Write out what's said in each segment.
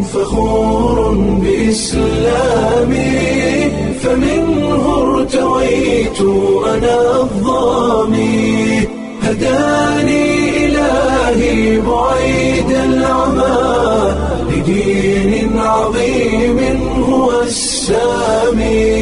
فخور بإسلامي فمنه ارتويت أنا الضامي هداني إلهي بعيد العمى لدين عظيم هو السامي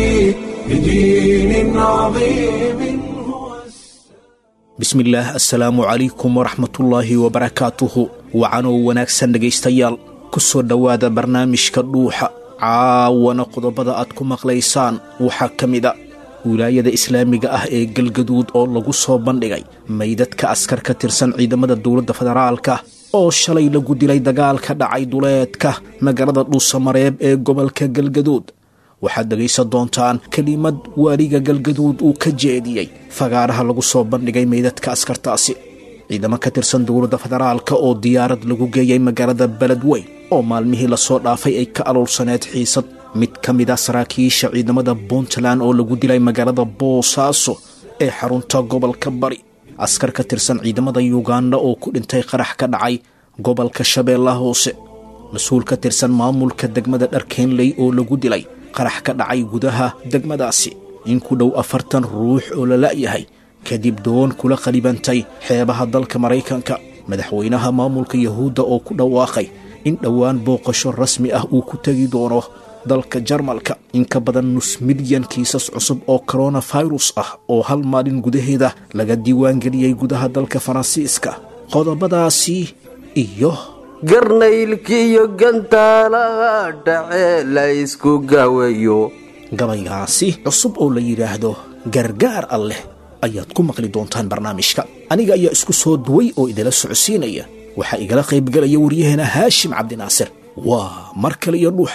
لدين عظيم هو bismillaah assalaamu calaykum waraxmatullaahi wabarakaatuhu wacanoo wanaagsan dhegaystayaal ku soo dhowaada barnaamijka dhuuxa caawana qodobada aad ku maqlaysaan waxaa ka mid a wilaayada islaamiga ah ee galgaduud oo lagu soo bandhigay maydadka askar ka tirsan ciidamada dowladda federaalka oo shalay lagu dilay dagaalka dhacay duleedka magaalada dhuusamareeb ee gobolka galgaduud waxaad dhegaysan doontaan kelimad waaliga galgaduud uu ka jeediyey fagaaraha lagu soo bandhigay meydadka askartaasi ciidamo ka tirsan dowladda federaalka oo diyaarad lagu geeyey magaalada beledweyn oo maalmihii lasoo dhaafay ay ka aloolsaneed xiisad mid ka mid a saraakiisha ciidamada puntland oo lagu dilay magaalada boosaaso ee xarunta gobolka bari askar ka tirsan ciidamada yuganda oo ku dhintay qarax ka dhacay gobolka shabeellaha hoose mas-uul ka tirsan maamulka degmada dharkeenley oo lagu dilay qarax ka dhacay gudaha degmadaasi in ku dhow afartan ruux oo la la'yahay kadib doon kula qalibantay xeebaha dalka maraykanka madaxweynaha maamulka yahuudda oo ku dhawaaqay in dhowaan booqasho rasmi ah uu ku tegi doono dalka jarmalka in ka badan nus milyan kiisas cusub oo koronafirus ah oo hal maalin gudaheeda laga diiwaangeliyey gudaha dalka faransiiska qodobadaasi iyo garnaylkiiyo gantaalaha dhace la ysku gawayo gabaygaasi cusub oo la yidhaahdo gargaar alleh ayaad ku maqli doontaan barnaamijka aniga ayaa isku soo duway oo idila socodsiinaya waxaa igala qaybgelaya waryaheena haashim cabdinaasir waa mar kale iyo dhuuxa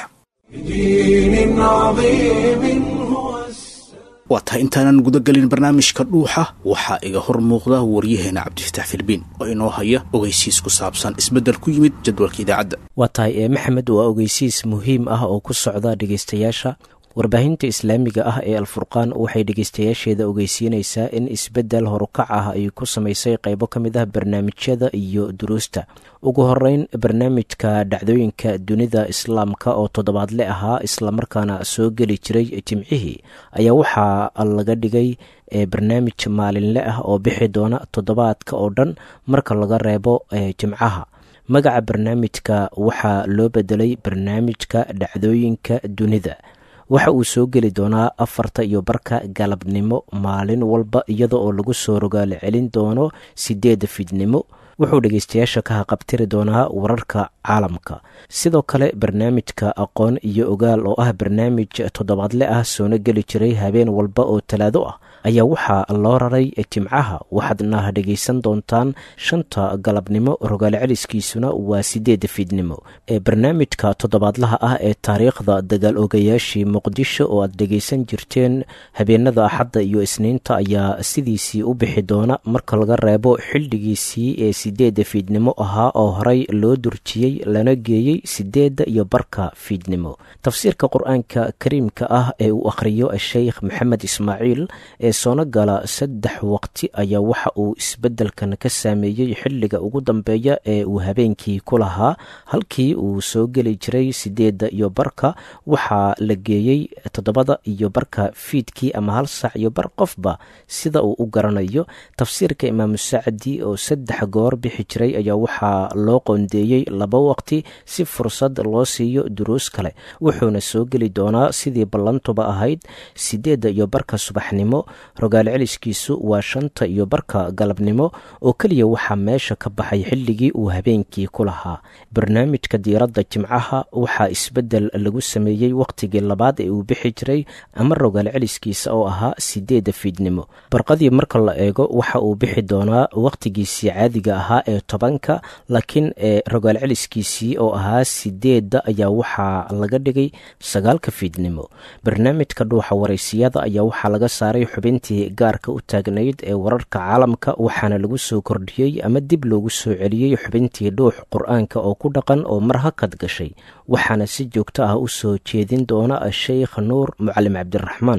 دين عظيم هو السامي waa tahay intaanan gudagelin barnaamijka dhuuxa waxaa iga hor muuqda waryaheena cabdifataax filbiin oo inoo haya ogeysiis ku saabsan isbeddel ku yimid jadwalka idaacadda waa tahay ee maxamed waa ogeysiis muhiim ah oo ku socda dhegeystayaasha warbaahinta islaamiga ah ee alfurqaan waxay dhegeystayaasheeda ogeysiinaysaa in isbeddel horukac ah ay ku samaysay qeybo ka mid ah barnaamijyada iyo duruusta ugu horeyn barnaamijka dhacdooyinka dunida islaamka oo toddobaadle ahaa islamarkaana soo geli jiray jimcihii ayaa waxaa laga dhigay barnaamij maalinle ah oo bixi doona toddobaadka oo dhan marka laga reebo jimcaha magaca barnaamijka waxaa loo bedelay barnaamijka dhacdooyinka dunida waxa uu soo geli doonaa afarta iyo barka galabnimo maalin walba iyada oo lagu soo rogaalo celin doono sideedda fidnimo wuxuu dhegeystayaasha ka haqabtiri doonaa wararka caalamka sidoo kale barnaamijka aqoon iyo ogaal oo ah barnaamij toddobaadle ah soona geli jiray habeen walba oo talaado ah ayaa waxaa loo raray jimcaha waxaadna dhegeysan doontaan shanta galabnimo rogaal celiskiisuna waa sideedda fiidnimo ee barnaamijka toddobaadlaha ah ee taariikhda dagaal ogayaashii muqdisho oo aad dhegeysan jirteen habeenada axadda iyo isniinta ayaa sidiisii u bixi doona marka laga reebo xildhigiisii ee sideedda fiidnimo ahaa oo horey loo durjiyey lana geeyey sideedda iyo barka fiidnimo tafsiirka qur-aanka kariimka ah ee uu akhriyo sheikh maxamed ismaaciil ee soona gala saddex waqti ayaa waxa uu isbeddelkan ka saameeyey xilliga ugu dambeeya ee uu habeenkii ku lahaa halkii uu soo geli jiray sideedda iyo barka waxaa la geeyey toddobada iyo barka fiidkii ama hal saac iyo bar qofba sida uu u garanayo tafsiirka imaamu sacdi oo saddex goor bixi jiray ayaa waxaa loo qoondeeyey laba waqti si fursad loo siiyo duruus kale wuxuuna soo geli doonaa sidii ballantuba ahayd sideedda iyo barka subaxnimo rogaal celiskiisu waa shanta iyo barka galabnimo oo keliya waxaa meesha ka baxay xilligii uu habeenkii ku lahaa barnaamijka diiradda jimcaha waxaa isbeddel lagu sameeyey wakhtigii labaad ee uu bixi jiray ama rogaal celiskiisa oo ahaa sideedda fiidnimo barqadii marka la eego waxa uu bixi doonaa wakhtigiisii caadiga ahaa ee tobanka laakiin ee rogaal celiskiisii oo ahaa sideedda ayaa waxaa laga dhigay sagaalka fiidnimo barnaamijka dhuuxa waraysiyada ayaa waxaa laga saaray xubintii gaarka u taagnayd ee wararka caalamka waxaana lagu soo kordhiyey ama dib loogu soo celiyey xubintii dhuux qur-aanka oo ku dhaqan oo mar hakad gashay waxaana si joogto ah u soo jeedin doona sheikh nuur mucalim cabdiraxmaan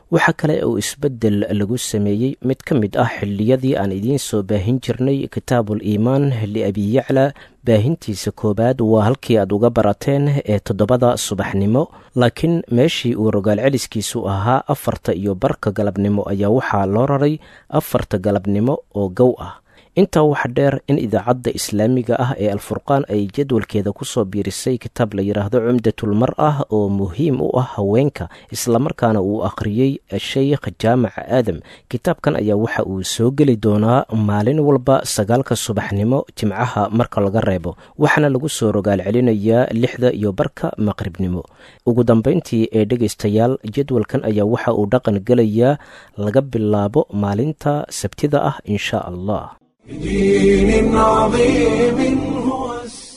waxaa kale uu isbeddel lagu sameeyey mid ka mid ah xilliyadii aan idiin soo baahin jirnay kitaabul iimaan liabi yacla baahintiisa koowaad waa halkii aad uga barateen ee toddobada subaxnimo laakiin meeshii uu rogaal celiskiisu ahaa afarta iyo barka galabnimo ayaa waxaa loo raray afarta galabnimo oo gow ah intaa waxa dheer in idaacadda islaamiga ah ee alfurqaan ay jadwalkeeda kusoo biirisay kitaab la yidhaahdo cumdatulmar ah oo muhiim u ah haweenka islamarkaana uu akhriyey sheykh jaamac aadam kitaabkan ayaa waxa uu soo geli doonaa maalin walba sagaalka subaxnimo jimcaha marka laga reebo waxaana lagu soo rogaal celinayaa lixda iyo barka maqribnimo ugu dambayntii ee dhegaystayaal jadwalkan ayaa waxa uu dhaqan gelayaa laga bilaabo maalinta sabtida ah insha allah بدين عظيم هو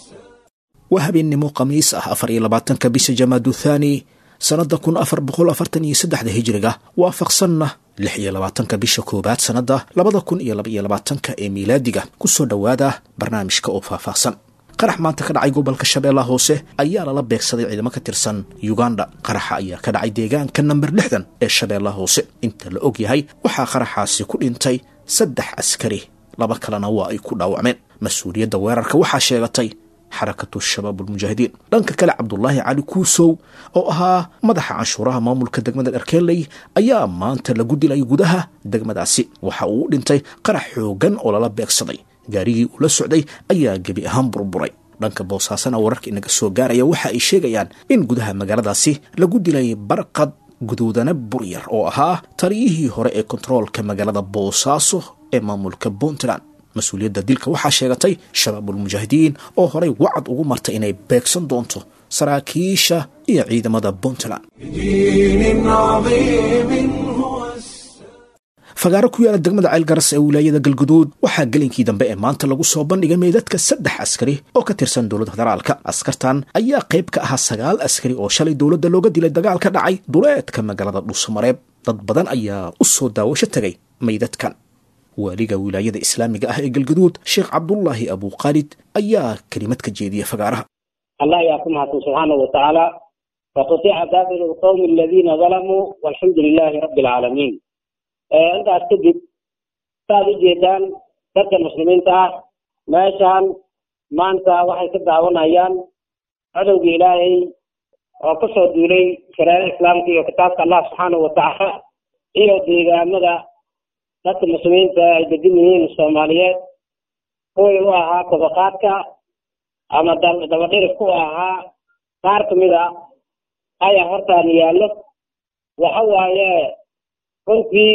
waa habeennimo khamiis ah afar iyo labaatanka bisha jamaadu thaani sannadda kun afar boqol afartan iyo saddexda hijiriga waafaqsanna lix iyo labaatanka bisha koowaad sannadda labada kun iyo laba iyo labaatanka ee miilaadiga kusoo dhowaada barnaamijka oo faahfaahsan qarax maanta ka dhacay gobolka shabeellaha hoose ayaa lala beegsaday ciidamo ka tirsan uganda qaraxa ayaa ka dhacay deegaanka namber lixdan ee shabeellaha hoose inta la og yahay waxaa qaraxaasi ku dhintay saddex askari laba kalena waa ay ku dhaawacmeen mas-uuliyadda weerarka waxaa sheegatay xarakatu shabaab ulmujaahidiin dhanka kale cabdulaahi cali kuusow oo ahaa madaxa canshuuraha maamulka degmada dharkeeley ayaa maanta lagu dilay gudaha degmadaasi waxa uu u dhintay qarax xoogan oo lala beegsaday gaarigii uu la socday ayaa gebi ahaan burburay dhanka boosaasana wararka inaga soo gaaraya waxa ay sheegayaan in gudaha magaaladaasi lagu dilay barqad guduudana buryar oo ahaa taliyihii hore ee kontaroolka magaalada boosaaso ee maamulka puntland mas-uuliyadda dilka waxaa sheegatay shabaabulmujaahidiin oo horay wacad ugu martay inay beegsan doonto saraakiisha iyo ciidamada puntland بدين عظيم هو fagaaro ku yaala degmada ceylgaras ee wilaayada galguduud waxaa gelinkii dambe ee maanta lagu soo bandhigay meydadka saddex askari oo ka tirsan dowladda federaalka askartan ayaa qayb ka ahaa sagaal askari oo shalay dowladda looga dilay dagaal ka dhacay duleedka magaalada dhuusamareeb dad badan ayaa u soo daawasho tegay meydadkan waaliga wilaayada islaamiga ah ee galguduud sheekh cabdulaahi abuukhaalid ayaa kelimad ka jeediyey fagaaraha الله يحكم حكم سبحانه وتعالى وقطيع دابر القوم الذين ظلموا والحمد لله رب العالمين آه، انت استجد ساد جيدان dadka muslimiinta ah meeshaan maanta waxay ka daawanayaan cadowga ilaahay oo ku soo duulay shareecada islaamka iyo kitaabka allah subxaanahu watacaala iyo deegaamada dadka muslimiinta ay degan yihiin soomaaliyeed kuwii u ahaa kobaqaadka ama dab- dabadhirif ku ahaa qaar kamid a ayaa hortaan yaallo waxa waaye runtii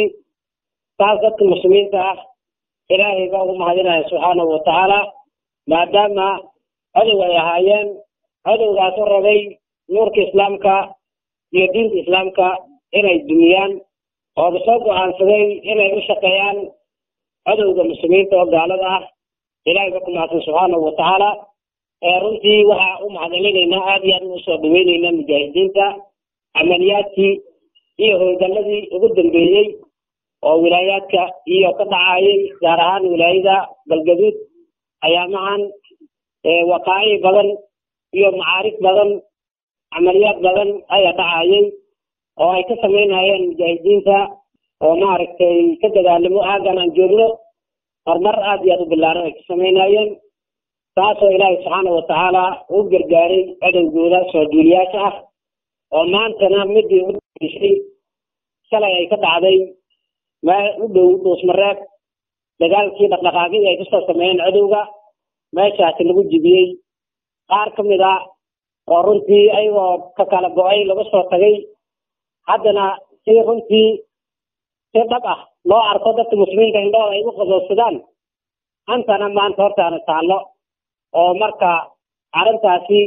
taas dadka muslimiinta ah ilaahay baa ugu mahadinaya subxaanahu watacaala maadaama cadow ay ahaayeen cadowgaas u rabay nuurka islaamka iyo diinta islaamka inay dumiyaan ooba soo go-aansaday inay u shaqeeyaan cadowga muslimiinta oo gaalada ah ilaahay ba ku mahadsan subxaanahu watacaala ee runtii waxaa u mahadcelinaynaa aada iyo aad ugu soo dhaweyneynaa mujaahidiinta camaliyaadkii iyo howlgalladii ugu dambeeyey oo wilaayaadka iyo ka dhacayay gaar ahaan wilaayada galgaduud ayaamahan waqaa'ic badan iyo macaarif badan camaliyaad badan ayaa dhacayay oo ay ka samaynayeen mujaahidiinta oo maaragtay ka dagaalamo aagan aan joogno horumar aada iyo aada u bilaaran ay ka samaynayeen taasoo ilaahay subxaana watacaala u gargaaray cadowgooda soo duuliyaasha ah oo maantana midii u dishay shalay ay ka dhacday meel u dhow dhuusmareeb dagaalkii dhaqdhaqaaqidii ay kasoo sameeyeen cadowga meeshaasi lagu jibiyey qaar ka mid ah oo runtii ayagoo ka kala go-ay laga soo tagay haddana si runtii si dhab ah loo arko dadka muslimiinta indhahooda ay u qadoodsadaan antana maanta hortaana taallo oo marka arrintaasi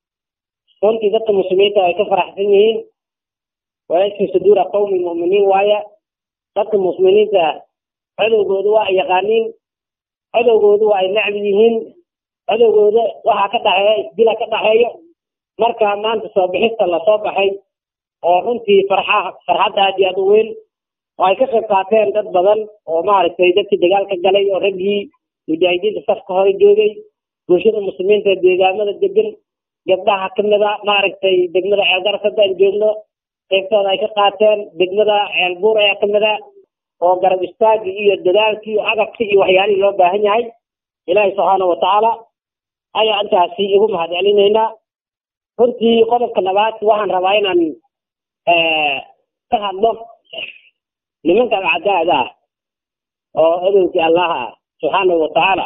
runtii dadka muslimiinta ay ka faraxsan yihiin wayashfi suduura qawmi mu'miniin waaye dadka muslimiinta cadowgooda waa ay yaqaaniin cadowgooda waa ay necbi yihiin cadowgooda waxaa ka dhaxeeya isdila ka dhaxeeyo marka maanta soo bixista lasoo baxay oo runtii farxa farxadda aad iyo aad u weyn oo ay ka qayb qaateen dad badan oo maaragtay dadkii dagaalka galay oo raggii mujaahidiinta safka hore joogay bulshada muslimiinta deegaamada degan gabdhaha kamida maaragtay degmada ceelgaras hadda aan joogno qaybtooda ay ka qaateen degmada ceelbuur ayaa kamid a oo garab istaagii iyo dadaalkii iyo agabkii iyo waxyaalihii loo baahan yahay ilaahay subxaana watacaala ayaa intaasi igu mahad celinaynaa runtii qodobka labaad waxaan rabaa inaan ka hadlo nimankan cadaada ah oo odowkii allah ah subxaanahu watacaala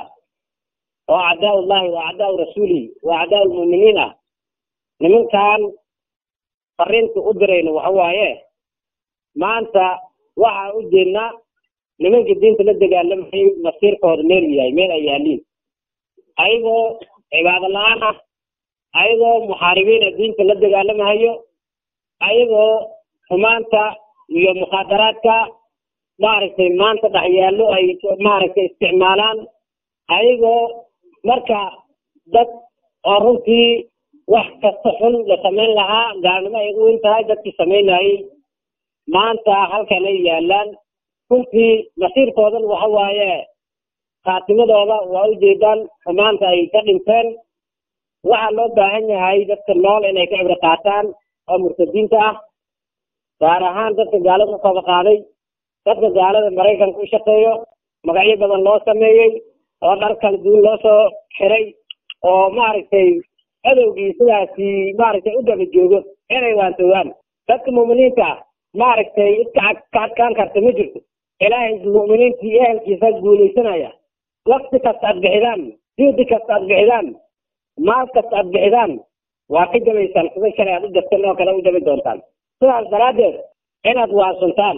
oo acdaa ullahi wa acdaau rasuulihi wa acdaa lmu'miniin ah nimankan fariinta u dirayno waxa waaye maanta waxaan u jeednaa nimankii diinta la dagaalamayay masiirkooda meel u yahay meel ay yaaliin ayagoo cibaado la-aan ah ayagoo muxaaribiina diinta la dagaalamahayo ayagoo xumaanta iyo mukhaadaraadka maaragtay maanta dhexyaallo ay maaragtay isticmaalaan ayagoo marka dad oo runtii wax kasta xun la samayn lahaa gaalnimo ay ugu weyn tahay dadkii samaynayay maanta halkan ay yaalaan runtii masiirkoodan waxa waaye khaatimadooda waa ujeedaan xumaanta ay ka dhinteen waxaa loo baahan yahay dadka nool inay ka cibro qaataan oo murtadiinta ah gaar ahaan dadka gaalada u kaba qaaday dadka gaalada maraykanka u shaqeeyo magacyo badan loo sameeyey oo dhar kala duwan loo soo xiray oo maaragtay cadowgii sidaasi maaragtay u daba joogo inay waantoogaan dadka mu'miniinta ah maaragtay idka ka adkaan karta ma jirto ilaahay mu'miniintii ehelkiisa guulaysanaya wakti kasta aad bixidaan juhdi kasta aad bixidaan maal kasta aad bixidaan waa ka jabaysaan sida shalay aad u jabteen oo kale u jabi doontaan sidaas daraaddeed inaad waasuntaan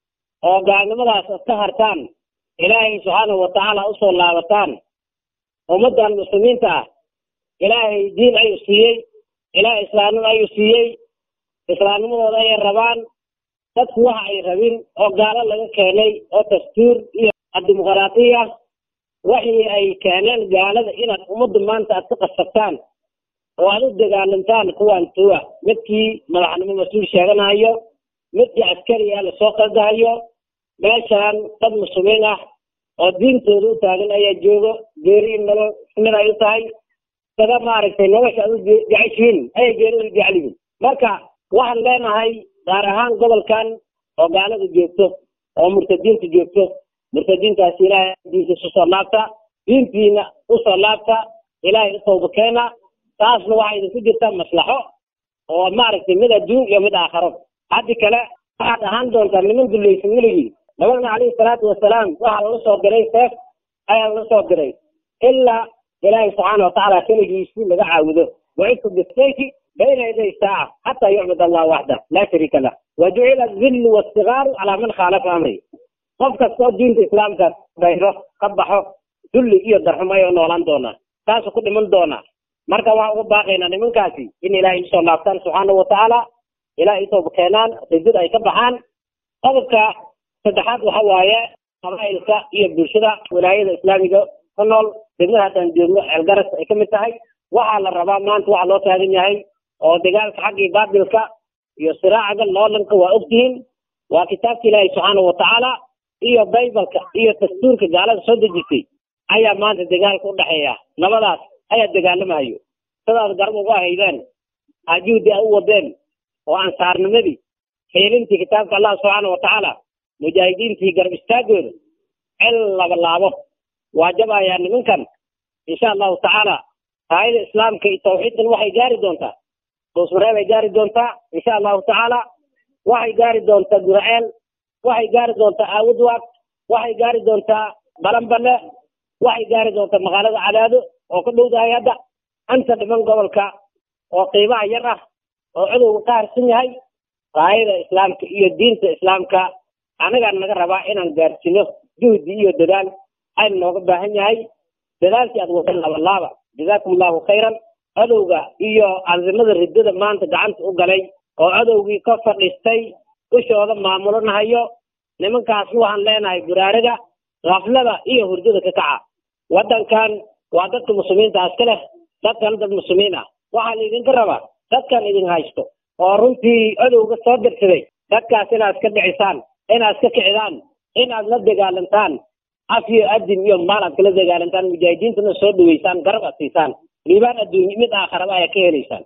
oo gaalnimadaas ad ka hartaan ilaahay subxaanahu watacaala usoo laabataan ummaddan muslimiinta ah ilaahay diin ayuu siiyey ilaahay islaamnimo ayuu siiyey islaamnimadooda ayay rabaan dadku waxa ay rabin oo gaalo laga keenay oo dastuur iyo dimuqraatiya waxii ay keeneen gaalada inaad ummadda maanta aad ka qasabtaan oo aad u dagaalantaan kuwaan tuwa midkii madaxnimo mas-uul sheeganayo midkii askari ah lasoo qaldahayo meeshaan dad muslimiin ah oo diintooda u taagan ayaa joogo geeri in nolol mid ay u tahay sada maaragtay nolosha aad u jeceshihiin ayay geerida u jecel yihiin marka waxaan leenahay gaar ahaan gobolkan oo gaalada joogto oo murtadiinta joogto murtadiintaasi ilaahay diintiisa usoo laabta diintiina usoo laabta ilaahay u tawba keena taasna waxaa idinku jirta maslaxo oo maaragtay mid adduun iyo mid aakharo haddi kale waxaad ahaan doontaa niman dulaysan weligii nabagna calayhi salaatu wasalaam waxaa lala soo diray seef ayaa lala soo diray ilaa ilaahay subxaana watacaala keligiisii laga caabudo wacidtu bisayfi bayna yaday saaca xataa yucbud allah waxda laa shariika lah wajucila azillu wastigaaru calaa man khaalafa amri qof kastoo diinta islaamka bayro ka baxo dulli iyo darxumo ayuu noolaan doonaa taasuu ku dhiman doonaa marka waxaan uga baaqaynaa nimankaasi in ilaahay usoo laabtaan subxaana watacaala ilaahay utooba keenaan ridid ay ka baxaan qodobka saddexaad waxa waaye qabaa'ilka iyo bulshada wilaayada islaamiga ku nool degmada haddaan joogno ceelgaras ay ka mid tahay waxaa la rabaa maanta waxa loo taagan yahay oo dagaalka xaggii baatilka iyo siraacaga loolanka waa ogtihiin waa kitaabka ilaahay subxaana watacaala iyo baybalka iyo dastuurka gaalada soo dejisay ayaa maanta dagaalka u dhexeeya labadaas ayaa dagaalamahayo sidaad garab ugu haydeen ajuhdi a u wadeen oo ansaarnimadii xiilintii kitaabka allah subxaana watacaala mujaahidiintii garab istaagooda cel laba laabo waa jabayaa nimankan insha allahu tacaala raayada islaamka iyo tawxiidkan waxay gaari doontaa doosmareeb ay gaari doontaa insha allahu tacaala waxay gaari doontaa guraceel waxay gaari doontaa aawudwaag waxay gaari doontaa balanbale waxay gaari doontaa magaalada cadaado oo ka dhowdahay hadda anta dhiman gobolka oo qiimaha yar ah oo cudowga ka harsan yahay raayada islaamka iyo diinta islaamka anagaa naga rabaa inaan gaarsiino juhdi iyo dadaal ayna nooga baahan yahay dadaalkii aad wada laabalaaba jazaakum allahu khayran cadowga iyo cazimada riddada maanta gacanta u galay oo cadowgii ka fadhiistay dushooda maamulanahayo nimankaasna waxaan leenahay buraariga kaflada iyo hurdada ka kaca waddankan waa dadka muslimiinta iska leh dadkan dad muslimiin ah waxaa laidinka rabaa dadkan idin haysto oo runtii cadowga soo dirsaday dadkaas inaad iska dhicisaan inaad iska kicidaan inaad la dagaalantaan af iyo adin iyo maal aad kala dagaalantaan mujaahidiintana soo dhaweysaan garab aad siisaan liibaan adduunye mid aakharaba ayaa ka helaysaan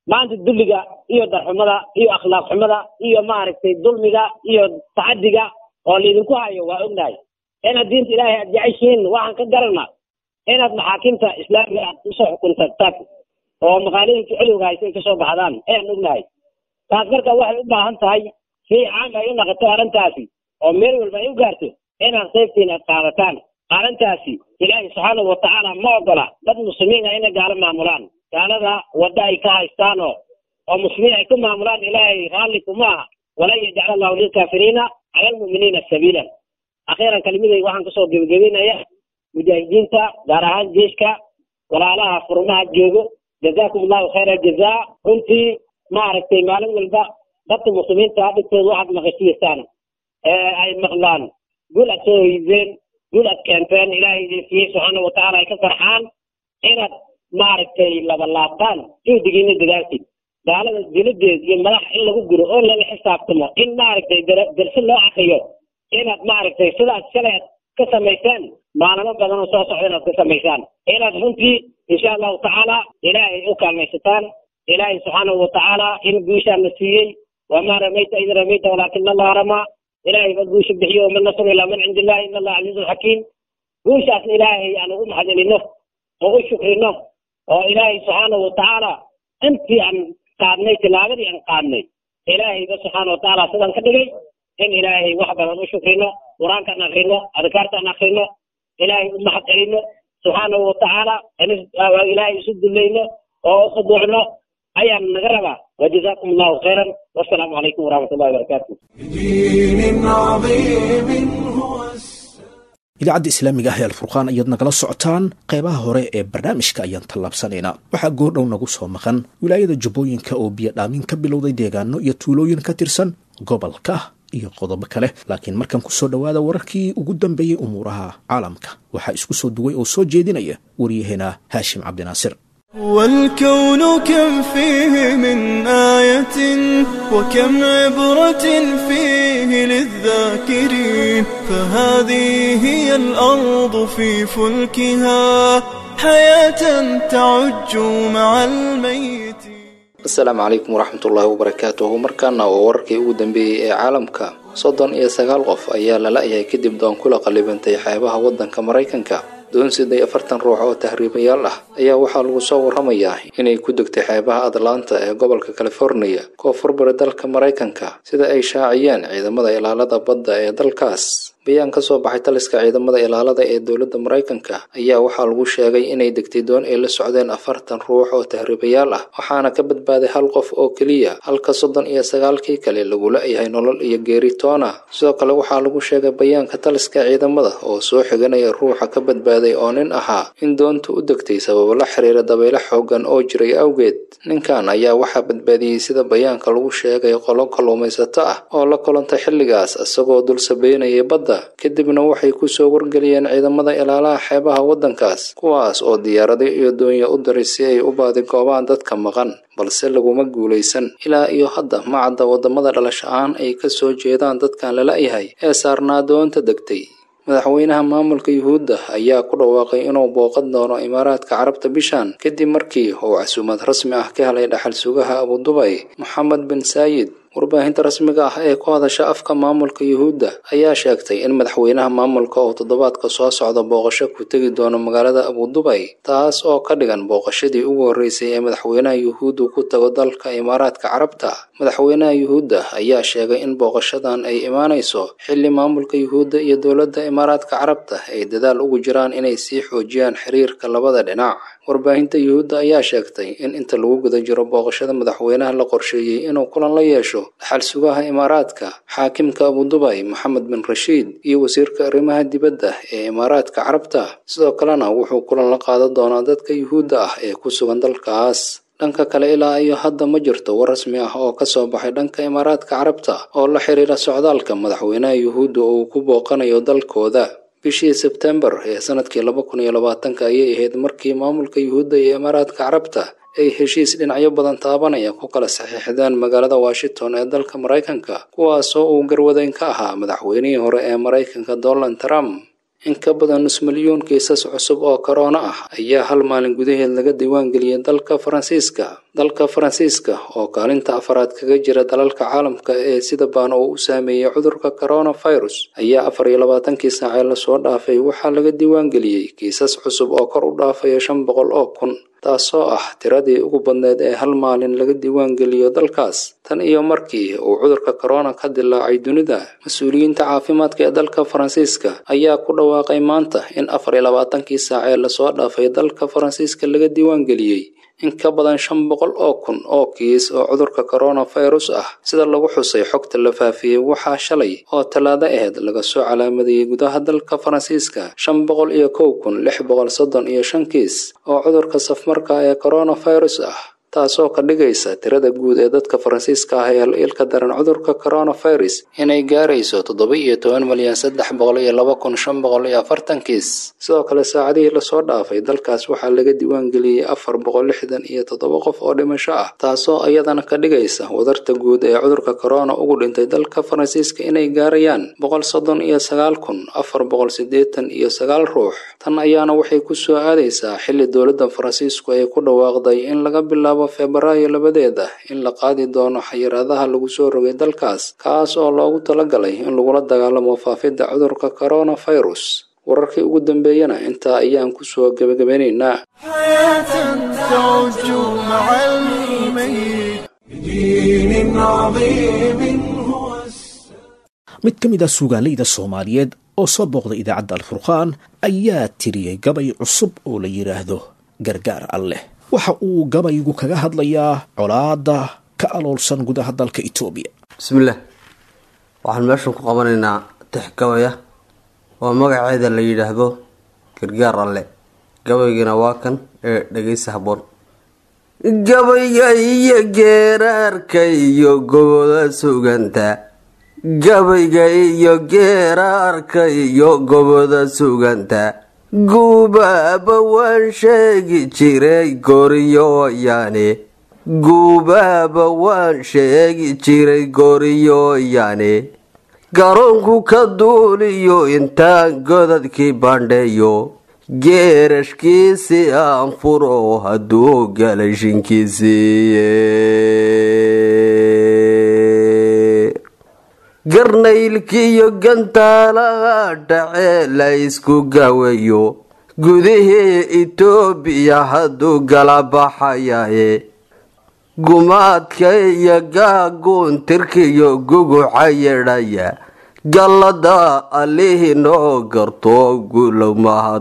maanta dulliga iyo darxumada iyo akhlaaq xumada iyo maaragtay dulmiga iyo tacadiga oo laydinku hayo waa ognahay inaad diinta ilaahay aad jeceshihiin waxaan ka garana inaad maxaakimta islaamiga aad usoo xukuntataan oo maqaalooyinka celiwga haysa ay kasoo baxdaan ayaan ognahay taas marka waxay u baahan tahay si caam ay u naqato arrintaasi oo meel walba ay u gaarto inaad qaybtiin aad qaadataan arrintaasi ilaahay subxaanahu watacaala ma ogola dad muslimiin ah inay gaalo maamulaan gaalada wadda ay ka haystaan oo oo muslimiin ay ku maamulaan ilaahay raalli kuma aha walan yajcala allahu lilkaafiriina cala almu'miniina sabiilan akhiiran kelimaday waxaan kasoo gebagabeynaya mujaahidiinta gaar ahaan jeeshka walaalaha furmaha joogo jazaakum allahu khayra aljazaa runtii maaragtay maalin walba dadka muslimiinta dhigtooda waxaad maqashiyeysaan ee ay maqlaan gul aad soo hoydeen gul aad keenteen ilaahay idin siiyey subxaana watacaala ay ka farxaan inaad maaragtay labalaabtaan juhdigiina dadaalkid gaalada diladeed iyo madax in lagu guro oo laga xisaabtamo in maaragtay darsi loo akriyo inaad maaragtay sidaas shalay aad ka samaysaan maalamo badan oo soo socda inaad ka samaysaan inaad runtii insha allahu tacaala ilaahay u kaalmaysataan ilaahay subxaanahu watacaala in guushaana siiyey wamaa ramayta id ramayta walaakina allaha ramaa ilaahay ba guusha bixiyo wama nasru ilaa man cindi illahi in allah casiizun xakiim guushaasna ilaahay aan ugu maxadcelino oo u shukrino oo ilaahay subxaanahu watacaala intii aan qaadnay tilaabadii aan qaadnay ilaahay ba subxaana watacaala sidaan ka dhigay in ilaahay wax badan u shukrino qur-aankaan akrino adkaartaan akrino ilaahay u mahad celino subxaanahu watacaala ilaahay isu dulayno oo u khuduucno ayaan naga rabaa wajazaakum allahu khayran wasalaamu calaykum waraxmat ullahi wabarakaatu بدين عظيم هو idaacadda islaamiga ah ee alfurqaan ayaad nagala socotaan qeybaha hore ee barnaamijka ayaan tallaabsanaynaa waxaa goordhow nagu soo maqan wilaayada jubbooyinka oo biyo dhaamin ka bilowday deegaano iyo tuulooyin ka tirsan gobolka iyo qodobo kale laakiin markan ku soo dhowaada wararkii ugu dambeeyey umuuraha caalamka waxaa isku soo duway oo soo jeedinaya waryaheena haashim cabdinaasir والكون كم فيه من آية وكم عبرة فيه للذاكرين فهذه هي الأرض في فلكها حياة تعج مع الميت asalaamu calaykum waraxmatullaahi wabarakaatuhu markaana waa wararkii ugu dambeeyey ee caalamka soddon iyo sagaal qof ayaa lala yahay kadib doon kula qallibantay xeebaha waddanka maraykanka doon siday afartan ruux oo tahriibayaal ah ayaa waxaa lagu soo warramayaa inay ku degtay xeebaha atlanta ee gobolka californiya koonfurbari dalka maraykanka sida ay shaaciyeen ciidamada ilaalada badda ee dalkaas bayaan ka soo baxay taliska ciidamada ilaalada ee dowladda maraykanka ayaa waxaa lagu sheegay inay degtay doon ay la socdeen afartan ruux oo tahriibayaal ah waxaana ka badbaaday hal qof oo keliya halka soddon iyo sagaalkii kale lagula yahay nolol iyo geeri toona sidoo kale waxaa lagu sheegay bayaanka taliska ciidamada oo soo xiganaya ruuxa ka badbaaday oo nin ahaa in doonta u degtay sababo la xiriira dabaylo xoogan oo jiray awgeed ninkan ayaa waxaa badbaadiyey sida bayaanka lagu sheegay qolo kalluumaysato ah oo la kulantay xilligaas isagoo dul sabeynayay badda kadibna waxay kusoo wargeliyeen ciidamada ilaalaha xeebaha waddankaas kuwaas oo diyaarado iyo doonya u diray si ay u baadigoobaan dadka maqan balse laguma guulaysan ilaa iyo hadda ma cadda waddamada dhalash ahaan ay ka soo jeedaan dadkan lala yahay ee saarnaa doonta degtay madaxweynaha maamulka yuhuudda ayaa ku dhawaaqay inuu booqan doono imaaraadka carabta bishan kadib markii uu casuumad rasmi ah ka helay dhaxal sugaha abudubay moxamed bin saayid warbaahinta rasmiga ah ee ku hadasha afka maamulka yuhuudda ayaa sheegtay in madaxweynaha maamulka uu toddobaadka soo socda booqasho ku tegi doono magaalada abudubay taas oo ka dhigan booqashadii ugu horreysay ee madaxweynaha yuhuuddu ku tago dalka imaaraadka carabta madaxweynaha yuhuudda ayaa sheegay in booqashadan ay imaanayso xilli maamulka yuhuudda iyo dowladda imaaraadka carabta ay dadaal ugu jiraan inay sii xoojiyaan xiriirka labada dhinac warbaahinta yuhuudda ayaa sheegtay in inta lagu guda jiro booqashada madaxweynaha la qorsheeyey inuu kulan la yeesho dhaxal sugaha imaaraadka xaakimka abudubay moxamed bin rashiid iyo wasiirka arrimaha dibadda ee imaaraadka carabta sidoo kalena wuxuu kulan la qaadan doonaa dadka yuhuudda ah ee ku sugan dalkaas dhanka kale ilaa iyo hadda ma jirto war rasmi ah oo ka soo baxay dhanka imaaraadka carabta oo la xiriira socdaalka madaxweynaha yuhuudda oo uu ku booqanayo dalkooda bishii sebtembar ee sanadkii laba kun iyo labaatanka ayay ahayd markii maamulka yuhuudda iyo imaaraadka carabta ay heshiis dhinacyo badan taabanaya ku kala saxiixdeen magaalada washington ee dalka maraykanka kuwaasoo uu garwadeyn ka ahaa madaxweynihii hore ee maraykanka donald trump in ka badan nus milyuun kiisas cusub oo korona ah ayaa hal maalin gudaheed laga diiwaangeliyey dalka faransiiska dalka faransiiska oo kaalinta afaraad kaga jira dalalka caalamka ee sida baan oo u saameeyey cudurka coronavirus ayaa afar iyo labaatankii saacee lasoo dhaafay waxaa laga diiwaangeliyey kiisas cusub oo kor u dhaafaya shan boqol oo kun taasoo ah tiradii ugu badneed ee hal maalin laga diiwaangeliyo dalkaas tan iyo markii uu cudurka corona ka dilaacay dunida mas-uuliyiinta caafimaadka ee dalka faransiiska ayaa ku dhawaaqay maanta in afar iyo labaatankii saacee lasoo dhaafay dalka faransiiska laga diiwaangeliyey in ka badan shan boqol oo kun oo kiis oo cudurka coronavirus ah sida lagu xusay xogta la faafiyey waxaa shalay oo tallaado aheyd laga soo calaamadiyey gudaha dalka faransiiska shan boqol iyo kow kun lix boqol soddon iyo shan kiis oo cudurka safmarka ee coronavirus ah taasoo ka dhigaysa tirada guud ee dadka faransiiska ah ee ilka daran cudurka coronavirus inay gaarayso toddoba iyo toban milyan saddex boqol iyo laba kun shan boqol iyo afartan kiis sidoo kale saacadihii lasoo dhaafay dalkaas waxaa laga diiwaangeliyey afar boqol lixdan iyo toddoba qof oo dhimasho ah taasoo iyadana ka dhigaysa wadarta guud ee cudurka corona ugu dhintay dalka faransiiska inay gaarayaan boqol soddon iyo sagaal kun afar boqol siddeetan iyo sagaal ruux tan ayaana waxay ku soo aadaysaa xilli dowladda faransiisku ay ku dhawaaqday in laga bilaabo febraayo labadeeda in la qaadi doono xayiraadaha lagu soo rogay dalkaas kaas oo loogu talagalay in lagula dagaalamo faafidda cudurka coronavirus wararkii ugu dambeeyana intaa ayaan kusoo gebagabeynaynaa حياة تعج مع الميت بدين عظيم هو السلام mid ka mid ah suugaaleyda soomaaliyeed oo soo booqday idaacadda alfurqaan ayaa tiriyey gabay cusub oo la yidhaahdo gargaar alleh waxa uu gabaygu kaga hadlayaa colaadda ka aloolsan gudaha dalka etoobiya bismillaah waxaan meeshan ku qabanaynaa tix gabaya oo magaceeda la yidhaahdo gargaar alle gabaygana waa kan ee dhegeysa habboon gabayga iyo geeraarka iyo goboda suganta gabayga iyo geeraarka iyo goboda suganta guubaaba waan sheegi jiray gooriyooyaane guubaaba waan sheegi jiray gooriyooyaane garoonku ka duuliyo intaan godadkii bandheeyo geerashkiisi aan furo hadduu galay shinkiisiiye garnaylkiiyo gantaalaha dhacee la isku gaweeyo gudihii itoobiya hadduu gala baxayaye gumaadka iyo gaaguun tirkiyo guguca yedhaya gallada allihii noo garto gulow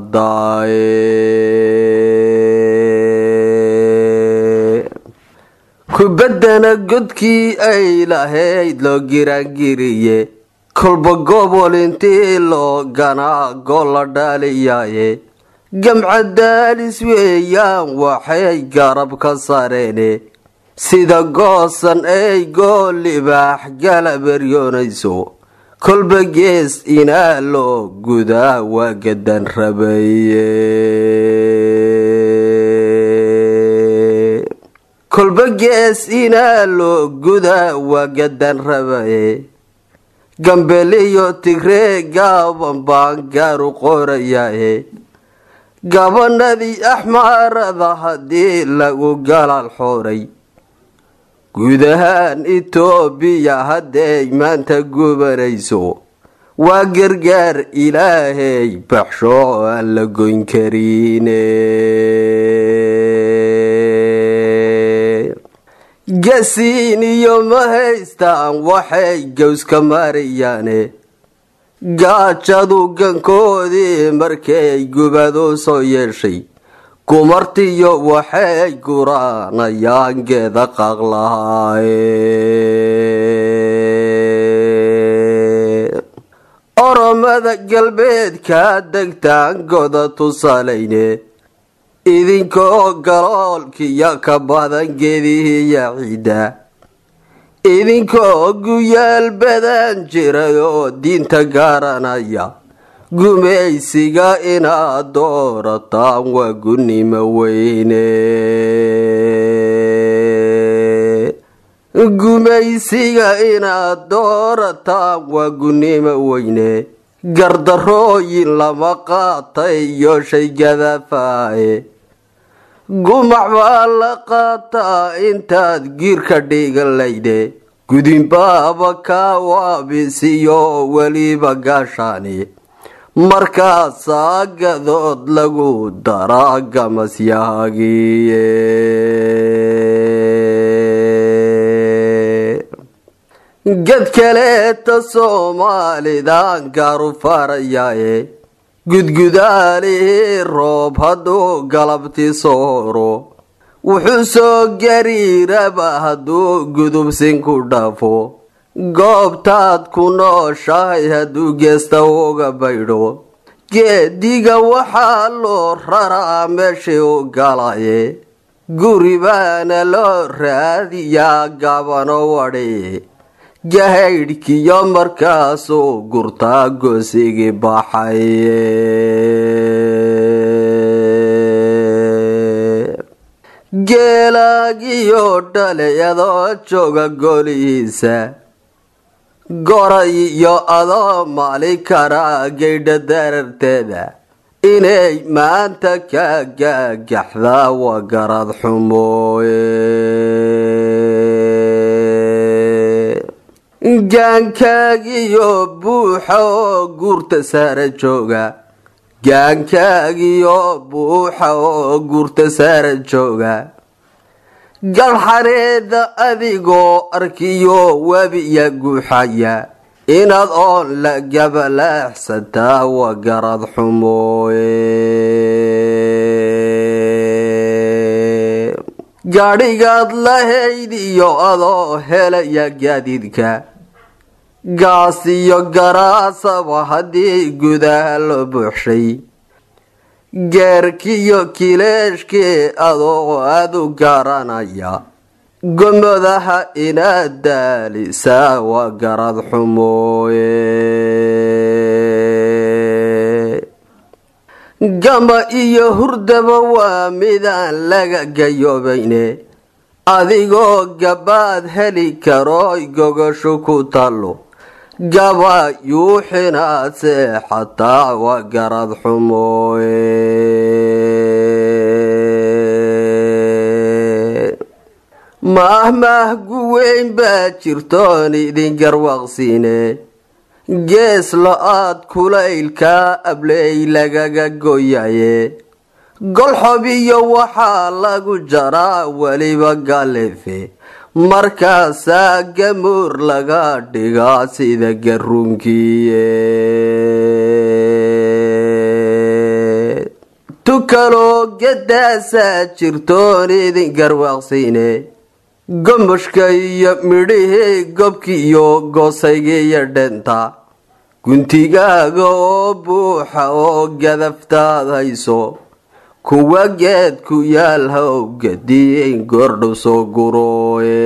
mahadaaye kubaddana godkii ay lahayd loo giraangiriye kolba gobol intii loo ganaa gol la dhaaliyaaye gamca daalis weeyaan waxay garab ka sareene sida goosan ay gool libaax gala beryoonayso kolba gees inaa loo gudaa waa gadan rabaye kolba gees inaa loo gudaa waa gadan rabaye gambeliyo tigree gaaban baan gaaru qorayaye gabanadii axmaarada haddii lagu galaal xooray guud ahaan itoobiya hadday maanta gubanayso waa gargaar ilaahay baxsho aan la goyn karine gasiin iyo ma haystaan waxay gowska maarayaane gaajadu gankoodii markay gubadu soo yeeshay gumartiyo waxay guraanayaan geeda qaqlahaaye oromada galbeedka degtaan goda tusalayne idinkoo galoolkiyo ka badan geedihiiya ciidda idinkoo guyaal badan jiray oo diinta garanaya gumaysiga inaad doorataan waa gunnimo weyne gumaysiga inaad doorataan waa gunnimo weyne gardarooyin lama qaatay iyo shay gadafaaye gumac baa la qaataa intaad giirka dhigalayde gudinbaaba kaa waabisiyo weliba gaashaani markaasaa gadood lagu daraa gamasyahagiye gad kaleeta soomaalidan gaaru farayaaye gudgudaalihii roob hadduu galabti sooro wuxuu soo gariiraba hadduu gudubsin ku dhafo goobtaad ku nooshahay hadduu geesta uga baydho geediga waxaa loo raraa meeshii u galaye guri baana loo raadiyaa gabano wadhi gahaydhkiyo markaasuu gurtaa goosigii baxay geelaagiyo dhalayadoo jooga golihiisa goray iyo adoo maali karaa geydha dararteeda inay maanta ka gaagaxdaa waa garad xumooye gaankaagiyo buuxa oo guurta saara jooga gaankaagiyo buuxa oo guurta saara jooga galxareeda adigoo arkiyo webiya guuxaya inaad oon la gabalaaxsantaa waa garad xumooye gaadhigaad lahayd iyo adoo helaya gaadiidka gaas iyo garaasaba haddii gudaha loo buuxshay geerkiyo kileeshkii adoo aad u garanaya gomodaha inaad daalisaa waa garad xumooye gama iyo hurdaba waa midaan laga gayoobayne adigoo gabaad heli karooy gogosho ku tallo gaba yuuxinaad seexataa waa garad xumooye maahmaah guweyn baa jirtoon idin garwaqsiine gees lo-aad kulaylkaa abley lagaga goyaye golxob iyo waxaa lagu jaraa weliba galefe markaasaa gamuur laga dhigaa sida garuunkiye tukaloo gadaasaa jirtoon idin garwaaqsiine gomoshka iyo midhihii gobki iyo goosaygiiyo dhenta guntigaaga oo buuxa oo gadaftaad hayso kuwa geed ku yaal how gadiin goordhow soo gurooye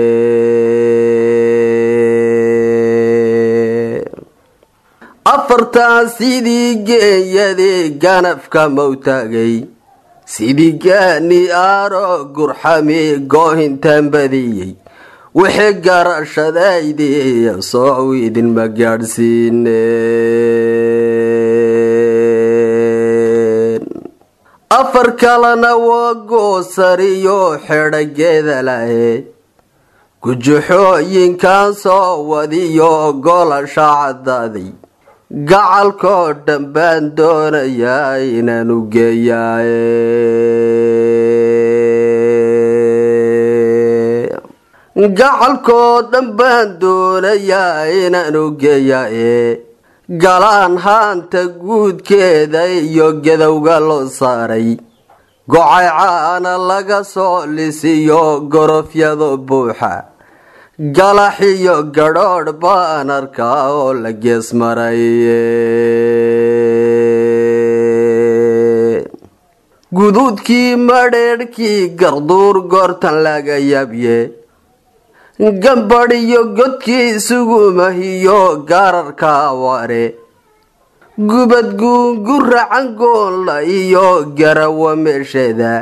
afartan sidii geeyadii ganafka mawtaagay sidii gaani aaro gurxami goohintaan badiyey wixii garashadaydii soow idinma gaadhsiineen afar kalena waa goosariyo xedhageeda lahe gujuxooyinkan soo wadiyo golasha caddaaday gacalkoo dhan baan doonayaa inaan u geeyaaye gacalkoo dhan baan doonayaa inaan u geeyaaye galaan haanta guudkeeda iyo gadowga loo saaray gocay caana laga soo lisiyo gorofyado buuxa galaxiyo gadhoodh baan arkaa oo la gees maray guduudkii madheedhkii garduur goortan laga yabye gambadhiyo godkii isugumahiyo gaararka aware gubad guunguracan goonla iyo garawa meesheeda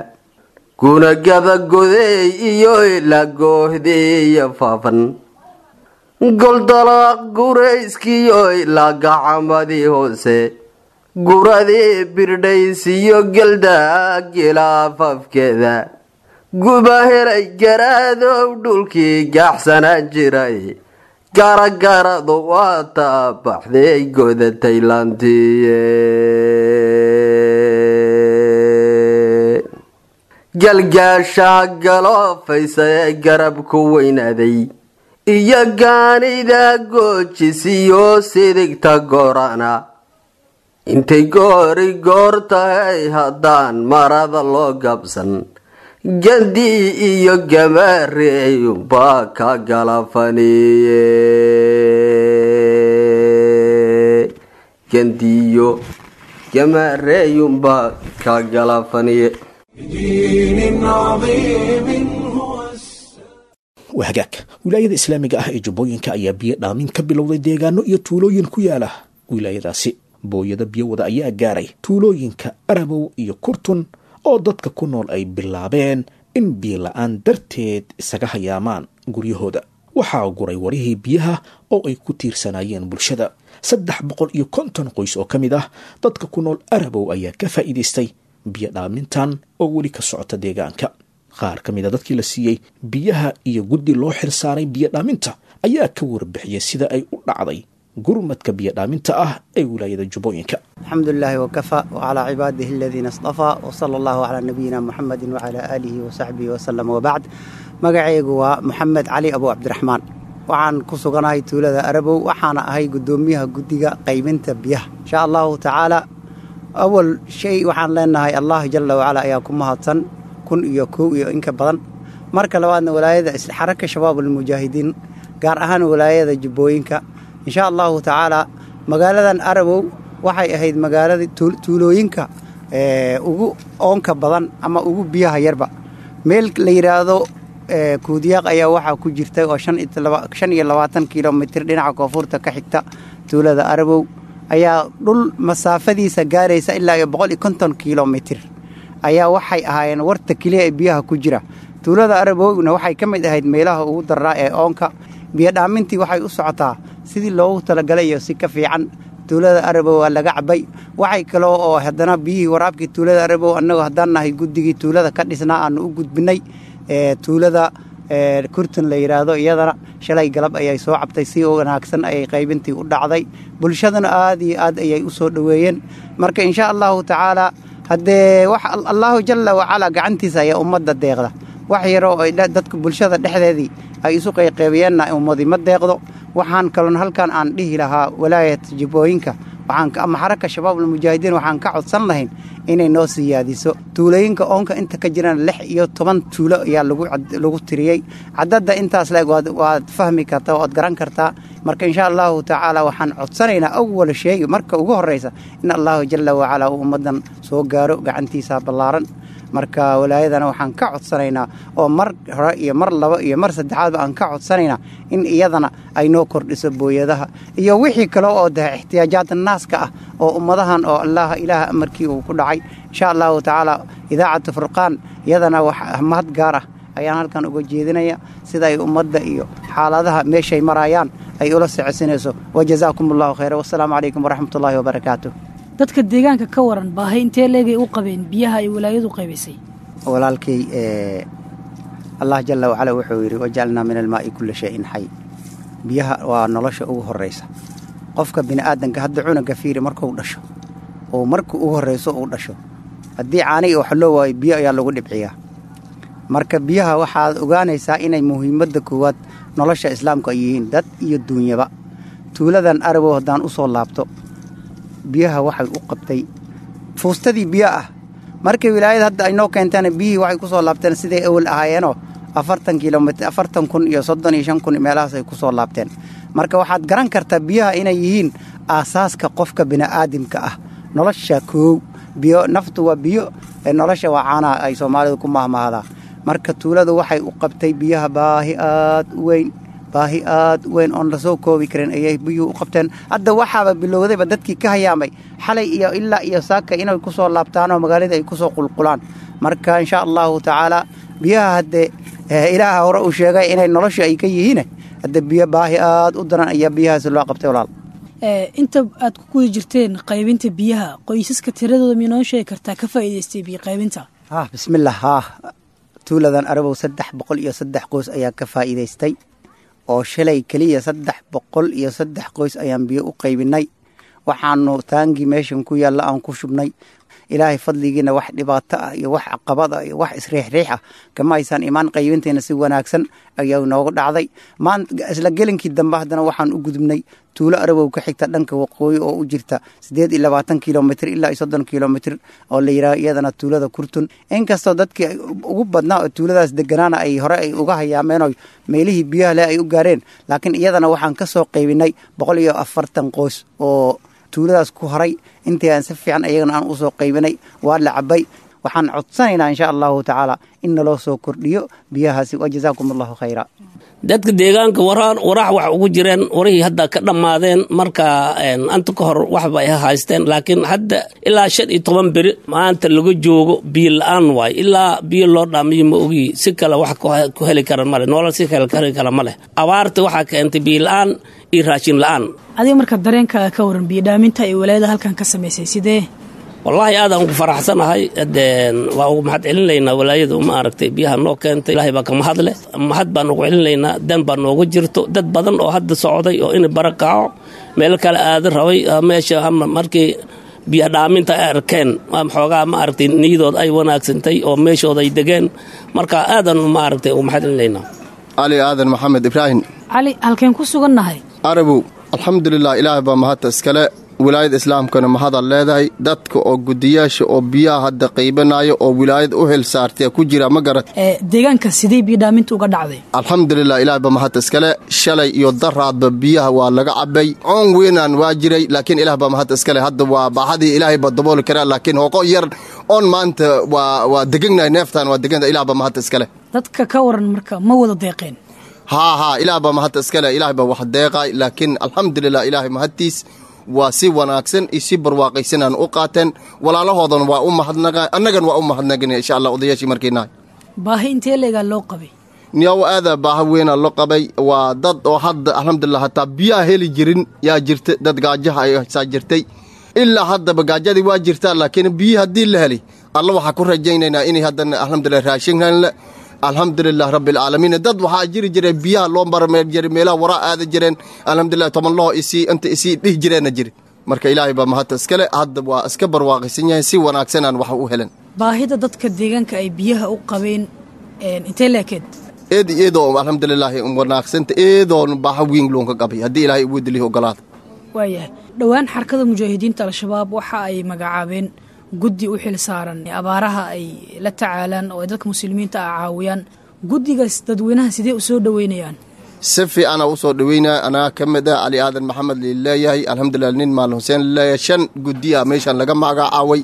gunagada godeey iyo ilaa goohdii iyo faafan goldalaaq gurayskiyo ilaa gacamadii hoose guradii birdhaysiyo geldaa gilaafafkeeda guba helay garaadow dhulkii gaaxsanaan jiray garagaradu waa taabaxday godatay lantiye galgaashaa galoofaysa ee garabku weynaaday iyo gaanida goojisiyo sidigta gorana intay goori goor tahay haddaan marada loo gabsan gandii iyo gamaareeyumbaa ka galafaniye gandiyo gamaareeyumbaa ka galafaniye بدين عظيم هو السلام waa hagaag wilaayada islaamiga ah ee jubbooyinka ayaa biyo dhaamin ka bilowday deegaano iyo tuulooyin ku yaala wilaayadaasi booyada biyo wada ayaa gaaray tuulooyinka arabow iyo kurtun oo dadka ku nool ay bilaabeen in biyo la-aan darteed isaga hayaamaan guryahooda waxaa guray warihii biyaha oo ay ku tiirsanaayeen bulshada saddex boqol iyo konton qoys oo ka mid ah dadka ku nool arabow ayaa ka faa'iidaystay biyo dhaamintan oo weli ka socota deegaanka qaar ka mid a dadkii la siiyey biyaha iyo guddi loo xirsaaray biyo dhaaminta ayaa ka warbixiyey sida ay u dhacday gurmadka biyo dhaaminta ah ee wilaayada jubbooyinka الحمد لله وكفى وعلى عباده الذين اصطفى وصلى الله على نبينا محمد وعلى آله وصحبه وسلم وبعد magacaygu waa maxamed cali abu cabdiraxmaan waxaan ku suganahay tuulada arabow waxaana ahay guddoomiyaha guddiga qaybinta biyaha insha allahu tacaala awal shay waxaan leenahay allah jala wacala ayaa ku mahadsan kun iyo kow iyo inka badan marka labaadna walaayada xaraka shabaab almujaahidiin gaar ahaan walaayada jubbooyinka insha allahu tacaala magaaladan arabow waxay ahayd magaalada tuulooyinka ugu oonka badan ama ugu biyaha yarba meel la yidhaahdo kuudiyaaq ayaa waxaa ku jirta oo shan iyo labaatan kilomitir dhinaca koonfurta ka xigta tuulada arabow ayaa dhul masaafadiisa gaaraysa ilaa iyo boqol iyo konton kilomitir ayaa waxay ahaayeen warta keliya ee biyaha ku jira tuulada arabowna waxay ka mid ahayd meelaha ugu daraa ee oonka biyodhaamintii waxay u socotaa sidii loogu talagalay iyo si ka fiican tuulada arabow waa laga cabay waxay kaloo oo haddana biyihii waraabkii tuulada arabow annagoo haddaan nahay guddigii tuulada ka dhisnaa aanu u gudbinay tuulada kurtun la yidhaahdo iyadana shalay galab ayay soo cabtay si wanaagsan ayay qaybintii u dhacday bulshadana aad iyo aad ayay u soo dhoweeyeen marka insha allahu tacaala haddee wax allaahu jalla wacalaa gacantiisa ayaa ummadda deeqda wax yaroo ay dadka bulshada dhexdeedii ay isu qayqaybiyeenna ummadi ma deeqdo waxaan kaloon halkan aan dhihi lahaa walaayat jibbooyinka ama xaraka shabaabulmujaahidiin waxaan ka codsan lahayn inay noo siyaadiso tuulooyinka oonka inta ka jirana lix iyo toban tuulo ayaa lagu tiriyey cadadda intaas leeg waad fahmi kartaa waad garan kartaa marka insha allahu tacaala waxaan codsanaynaa awal sheegi marka ugu horraysa in allahu jalla wacalaa uu ummaddan soo gaaro gacantiisa ballaaran marka walaayadana waxaan ka codsanaynaa oo mar hore iyo mar labo iyo mar saddexaadba aan ka codsanaynaa in iyadana ay noo kordhiso booyadaha iyo wixii kale oo dahe ixtiyaajaadda naaska ah oo ummadahan oo allah ilaaha amarkii uu ku dhacay insha allahu tacaala idaacatu furqaan iyadana wax mahad gaar ah ayaan halkan uga jeedinaya sida ay ummadda iyo xaaladaha meeshay maraayaan ay ula socodsinayso wajazaakum allahu khayra wasalaamu calaykum waraxmatullaahi wabarakaatu dadka deegaanka ka waran baahay intee leegay u qabeen biyaha ay walaayadu qaybisay walaalkay allah jalla wacala wuxuu yidhi wajacalnaa min almaa'i kulla shayin xay biyaha waa nolosha ugu horraysa qofka bini'aadanka hadda cunuga fiiri markuu dhasho oo marka ugu horrayso uu dhasho haddii caaniga wax loo waayo biyo ayaa lagu dhibciyaa marka biyaha waxaad ogaanaysaa inay muhiimadda koowaad nolosha islaamku ay yihiin dad iyo duunyaba tuuladan arabow haddaan u soo laabto biyaha waxay u qabtay fuustadii biyo ah markii wilaayada hadda ay noo keenteen biyihii waxay ku soo laabteen siday awal ahaayeenoo afartan kilomitr afartan kun iyo soddon iyo shan kun meelahaas ay ku soo laabteen marka waxaad garan kartaa biyaha inay yihiin aasaaska qofka bini'aadamka ah nolosha koow biyo naftu waa biyo nolosha waa caanaha ay soomaalidu ku mahmahdaa marka tuuladu waxay u qabtay biyaha baahi aad u weyn baahi aad u weyn oon lasoo koobi karin ayay biyuhu u qabteen hadda waxaaba bilowdayba dadkii ka hayaamay xalay iyo ilaa iyo saaka inay ku soo laabtaanoo magaalada ay ku soo qulqulaan marka insha allahu tacaala biyaha haddee ilaaha hore uu sheegay inay nolosha ay ka yihiin hadda biyo baahi aada u daran ayaa biyahaasi loo qabtay walaal inta aad ku guda jirteen qaybinta biyaha qoysaska tiradooda miynoo sheegi kartaa ka faa'iidaystay biyo qaybinta ha bismillah haa tuuladan arabow saddex boqol iyo saddex qoys ayaa ka faa'iidaystay oo shalay keliya saddex boqol iyo saddex qoys ayaan biyo u qaybinay waxaanu taangii meeshan ku yaalla aan ku shubnay ilaahay fadligiina wax dhibaato ah iyo wax caqabad ah iyo wax isriixriix ah kama haysaan imaan qaybintayna si wanaagsan ayaa nooga dhacday maanta isla gelinkii dambe haddana waxaan u gudubnay tuulo arabow ka xigta dhanka waqooyi oo u jirta siddeed iyo labaatan kilomitr ilaa iyo soddon kilomitr oo la yidhaha iyadana tuulada kurtun inkastoo dadkii ugu badnaa oo tuuladaas deganaana ay hore ay uga hayaameen oo meelihii biyaha leh ay u gaareen laakiin iyadana waxaan ka soo qaybinay boqol iyo afartan qoys oo tuuladaas ku horay intii aan si fiican ayagana aan usoo qaybinay waa la cabay waxaan codsanaynaa insha allahu tacaala in naloo soo kordhiyo biyahaasi wa jazaakum allahu khayra dadka deegaanka warax wax ugu jireen warihii hadda ka dhammaadeen marka anta ka hor waxba ay haysteen laakiin hadda ilaa shan iyo toban beri maanta laga joogo biyo la-aan waay ilaa biyo loo dhaamiyo ma ogi si kale wax ku heli kara male noolal si kale heli kara ma leh abaarta waxaa keentay biyo la-aan iyo raashin la-aan adiga marka dareenkaaga ka waran biyo dhaaminta ay walaayada halkan ka samaysay sidee wallaahi aadaan ugu faraxsanahay waa ugu mahad celinaynaa walaayadu ma aragtay biyaha noo keentay ilahay baa ka mahadle mahad baan ugu celinaynaa dan baa nooga jirto dad badan oo hadda socday oo ina bara kaco meel kale aada rabay meesha markii biyo dhaaminta ay arkeen xoogaa ma aragtay niyadood ay wanaagsantay oo meeshooda ay degeen marka aadan ma aragtay ugu mahad celinaynaa cali aadan maxamed ibraahim cali halkeen ku sugannahay arabow alxamdulilah ilaahay baa mahadta iskale wilaayada islaamkana mahadaad leedahay dadka oo gudiyaasha oo biyaha hadda qaybanayo oo wilaayada u hel saartay ku jira ma garat deegaanka sidee biyo dhaaminta uga dhacday alxamdulilah ilaahay baa mahadta iskale shalay iyo daraadba biyaha waa laga cabay coon weynaan waa jiray laakiin ilaah baa mahadta iskale hadda waa baaxadii ilaahay baa dabooli karaa laakiin hooqo yar oon maanta waa waa deganahay neeftaan waa deganta ilah baa mahadta iskale dadka ka waran marka ma wada deeqeen haa haa ilaah baa mahadta iskale ilaah baa wax deeqay laakiin alxamdulilah ilaahay mahadtiis waa si wanaagsan iyo si barwaaqaysanaan u qaateen walaalahoodan waa u mahadnaqa annagan waa u mahadnaqina insha allah odayaashii markiinahay baahi intee leegaa loo qabay niyaw aada baaha weynaa loo qabay waa dad oo hadda alxamdulilah hataa biyaha heli jirin yaa jirta dad gaajaha ay saa jirtay ilaa haddaba gaajadii waa jirtaa laakiin biyii haddii la helay alla waxaa ku rajaynaynaa inay haddana alxamdulilah raashinhanle alxamdulilah rabbialcaalamiin dad waxaa jiri jireen biyaha loo marmeer jiray meelaha waraa aada jireen alxamdulilah tobanlaho isii inta isii dhihi jireenna jiri marka ilaahay baa mahadta iskale hadda waa iska barwaaqaysan yahay si wanaagsanaan wax u helan baahida dadka deegaanka ay biyaha u qabeen intee leekeed eed eedoo alxamdulilaahi wanaagsanta eedoon baaha wiin loonka qabay haddii ilaahay ugu dilihi ogolaada waayahay dhowaan xarkada mujaahidiinta al-shabaab waxa ay magacaabeen guddi u xil saaran abaaraha ay la tacaalaan oo ay dadka muslimiinta ah caawiyaan guddigaas dadweynaha sidee u soo dhoweynayaan si fiicana u soo dhoweynaya anaa ka mid ah cali aadan maxamed lileeyahay alxamdulilah nin maalin xuseen lileeyahay shan guddi ah meeshaan laga magacaaway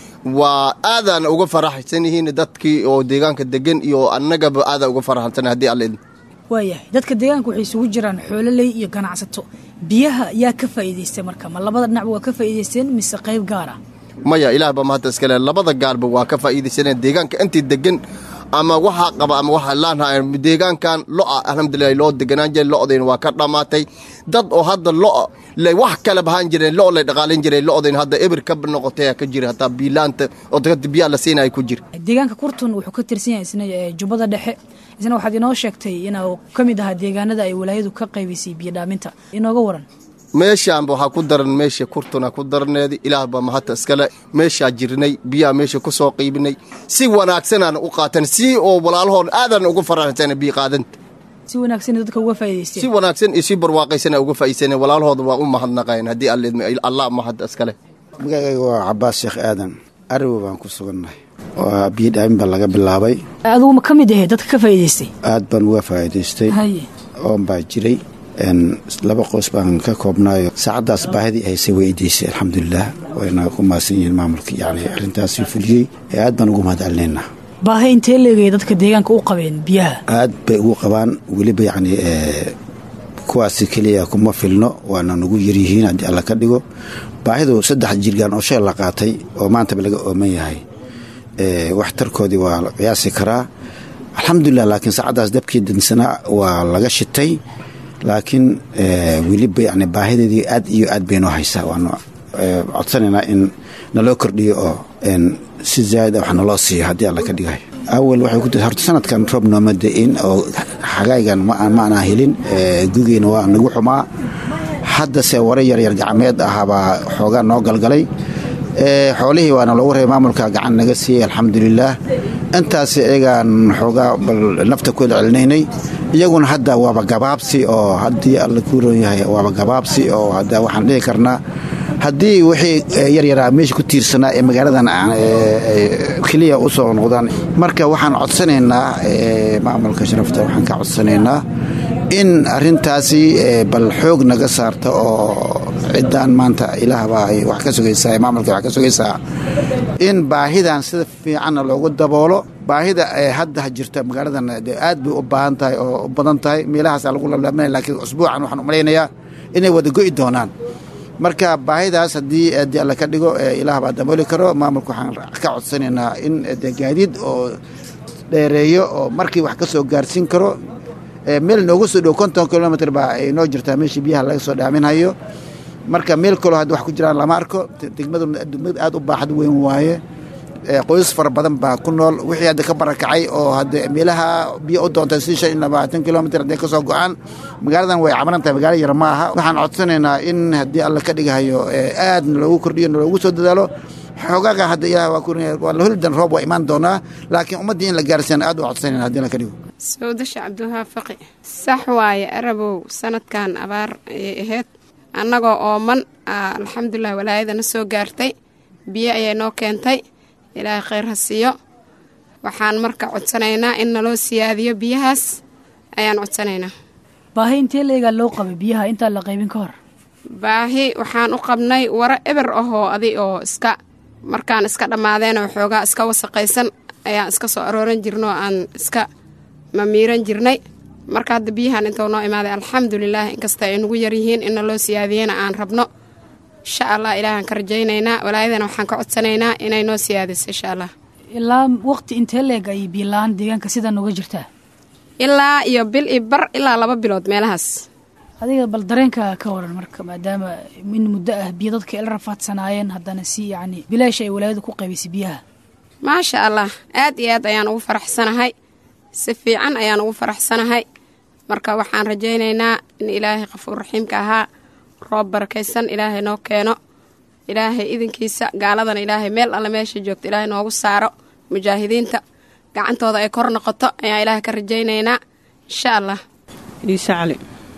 waa aadaan uga faraxsan yihiin dadkii oo deegaanka degan iyo annagaba aadaan uga faraxsan haddii alla idin waayahay dadka deegaanka waxay isugu jiraan xoololey iyo ganacsato biyaha yaa ka faa'iidaystay marka ma labada dhinacba waa ka faa'iidaysteen mise qayb gaara maya ilaah baa mahadda iskale labada gaarba waa ka faa'iidaysaneen deegaanka intii degan ama waxaa qaba ama waxaa laanhaa deegaankan lo'a alxamdulilah loo deganaan jiray lo'dayna waa ka dhammaatay dad oo hadda lo' le wax kale bahaan jireen lo' lay dhaqaalin jiray lo'dayna hadda ebir ka noqotay ka jira hataa biilaanta oo biyaa la siinaya ku jira deegaanka kurtun wuxuu ka tirsan yahay isna jubbada dhexe isna waxaad inoo sheegtay inuu ka mid ahaa deegaanada ay walaayadu ka qaybaysay biyo dhaaminta inooga waran meeshaanba waxaa ku daran meesha kurtuna ku darneedi ilaah baa mahadta iskale meeshaa jirnay biyaha meesha ku soo qiibinay si wanaagsanaan u qaatan si oo walaalahoon aadan ugu faraxsan biyo qaadanta si wanaagsan dadka uga faa'iidaysteen si wanaagsan iyo si barwaaqaysan uga faa'iidaysan walaalahooda waa u mahadnaqayn haddii allah mahadda iskale magacayga waa cabaas sheekh aadan ariwo baan ku sugannahay waa biyo dhaamin baa laga bilaabay adugu ma ka mid ahe dadka ka faa'iidaystay aad baan uga faa'iidaystay haye oon baa jiray laba qoys baan ka koobnaayo saacaddaas baahidii haysay way idaysay alxamdulilah wayna ku maasan yihiin maamulka yani arrintaasi fuliyey ee aad baan ugu mahad celinaynaa baahi intee leegaya dadka deegaanka u qabeen biyaha aad bay ugu qabaan weliba yacni kuwaasi keliya kuma filno waana nagu yaryihiin haddii alla ka dhigo baahidu saddex jirgaan oo shay la qaatay oo maantaba laga ooman yahay waxtarkoodii waa la qiyaasi karaa alxamdulilah laakiin saacaddaas dabkii dansanaa waa laga shitay laakiin weliba yani baahideedii aad iyo aad bay noo haysaa waanu codsanaynaa in naloo kordhiyo oo si zaa'id wax naloo siiyo haddii alla ka dhigayo awal waxay ku tii horta sanadkan roob nooma da-in oo xagaygan ma aanaa helin gugeyna waa nagu xumaa haddase wara yaryar gacmeed ahabaa xoogaa noo galgalay xoolihii waana loogu reebay maamulka gacan naga siiyey alxamdulilaah intaas iyagaan xoogaa nafta ku celcelinaynay iyaguna hadda waaba gabaabsi oo haddii alla kuu roon yahay waaba gabaabsi oo hadda waxaan dhihi karnaa haddii wixii yaryaraa meesha ku tiirsanaa ee magaaladan keliya u soo noqdaan marka waxaan codsanaynaa maamulka sharafta waxaan ka codsanaynaa in arintaasi bal xoog naga saarta oo ciddaan maanta ilaahbaa ay wax ka sugaysaa maamulka wax ka sugaysaa in baahidan sida fiicanna loogu daboolo baahida hadda jirta magaaladan aad bay u baahan tahay oo u badan tahay meelahaasa lagu lalaaminaya laakiin usbuucan waxaan u malaynayaa inay wada go'i doonaan marka baahidaas haddii haddii alla ka dhigo ilaah baa dabooli karo maamulka waxaan ka codsanaynaa in de gaadiid oo dheereeyo oo markii wax ka soo gaarsiin karo meel noogu soo dhow konton kilomitr baa ay noo jirtaa meeshii biyaha laga soo dhaaminhayo marka meel kaloo hadda wax ku jiraan lama arko degmadu degmad aad u baaxad weyn waaye qoys fara badan baa ku nool wixii hadda ka barakacay oo hadda meelaha biyo u doontay si shan iyo labaatan kilomitr hadday ka soo go-aan magaaladan way cabaran tahay magaalo yar ma aha waxaan codsanaynaa in haddii alla ka dhigahayo aad naloogu kordhiyo naloogu soo dadaalo xoogaga hadda ilaah waa ku waa la holidan roob waa imaan doonaa laakiin ummaddii in la gaarsiiyana aad u codsanayna haddii alla ka dhigo sawdasha cabdiwahaab faqi sax waaye arabow sanadkan abaar ayay ahayd annagoo ooman alxamdulilah walaayadana soo gaartay biyo ayay noo keentay ilaahay khayr ha siiyo waxaan marka codsanaynaa in naloo siyaadiyo biyahaas ayaan codsanaynaa baahi intee leegaa loo qabay biyaha intaan la qaybin ka hor baahi waxaan u qabnay waro eber ahoo adi oo iska markaan iska dhammaadeenoo xoogaa iska wasaqaysan ayaan iska soo arooran jirnoo aan iska mamiiran jirnay marka hadda biyahan intuu noo imaaday alxamdulilaah inkasta ay nagu yaryihiin in naloo siyaadiyana aan rabno insha allah ilaahaan ka rajaynaynaa walaayadana waxaan ka codsanaynaa inay noo siyaadiso insha allah ilaa waqti intee leeg ay biila-aan deegaanka sida nooga jirtaa ilaa iyo bil iyo bar ilaa laba bilood meelahaas adiga bal dareenka ka waran marka maadaama in muddo ah biyo dadka ila rafaadsanaayeen haddana si yacni bilaash ay walaayada ku qaybisay biyaha maasha allah aad iyo aad ayaan ugu faraxsanahay si fiican ayaan ugu faraxsanahay marka waxaan rajaynaynaa in ilaahay qafuur raxiimka ahaa roob barakaysan ilaahay noo keeno ilaahay idinkiisa gaaladana ilaahay meel alle meesha joogto ilaahay noogu saaro mujaahidiinta gacantooda ay kor noqoto ayaan ilaahay ka rajaynaynaa insha allah iise cali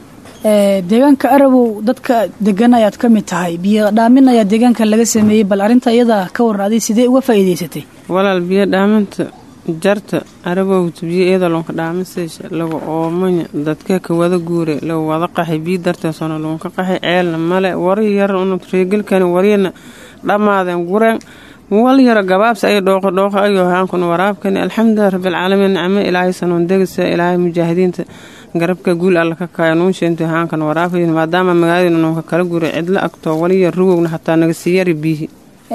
deegaanka arabow dadka degan ayaad ka mid tahay biyo dhaamin ayaa deegaanka laga sameeyey bal arrinta iyada ka waran adi sidee uga faa'iidaysatay walaal biyo dhaaminta jarta arabowta biyo iyadoo lonka dhaamiseysha lagu oomanya dadka ka wada guure lagu wada qaxay biyo darteesona lagunka qaxay ceelna male wari yar una reegelkani wariyana dhammaadeen gureen wal yaro gabaabsi ay dhooqo dhooqo ayuu haankuna waraabkani alxamdulilah rabbilcaalamiin nicmo ilaahay sanoon degisa ilaahay mujaahidiinta garabka guul alla ka kaaya nuunsheento haankan waraabkayn maadaama magaaladina nuunka kala guuray cidlo agtoo waliya rugowna hataa naga sii yari biyihi